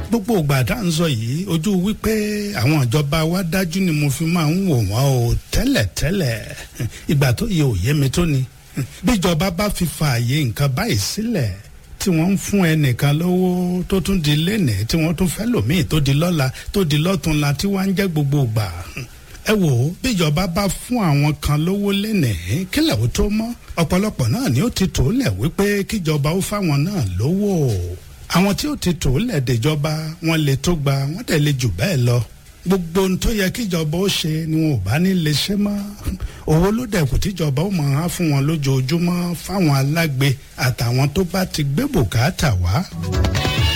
gbogbo ìgbà tá à ń sọ yìí ojú wípé àwọn ìjọba wa dájú ni mo fi máa ń wò wọ́n o tẹ́lẹ̀tẹ́lẹ̀ ìgbà tó yẹ òye mi tó ni bíjọba bá fi fààyè nǹkan báyìí sílẹ̀ tí wọ́n ń fún ẹnìkan lówó tó tún di lénìí tí wọ́n tún fẹ́ lòmíì tó di lọ́la tó di lọ́túnla tí wọ́n á ń jẹ́ gbogbo ìgbà ẹ wò ó bíjọba bá fún àwọn kan lówó lénìí kílẹ̀ ó tó mọ́ ọ̀pọ̀lọpọ̀ náà ni ó ti tò lẹ̀ wípé kíjọba ó fáwọn náà lówó àwọn tí ó ti tò lẹ̀ dèjọba wọn lè tó gba wọn dẹ̀ lè jù bẹ́ẹ̀ lọ gbogbo ohun tó yẹ kíjọba ó ṣe ni wọn ò bá ní lè ṣe mọ́ owó ló dẹ̀kù tíjọba ó máa fún wọn lójoojúmọ́ fáwọn alágbe àtàwọn tó bá ti gbé bùkátà wá.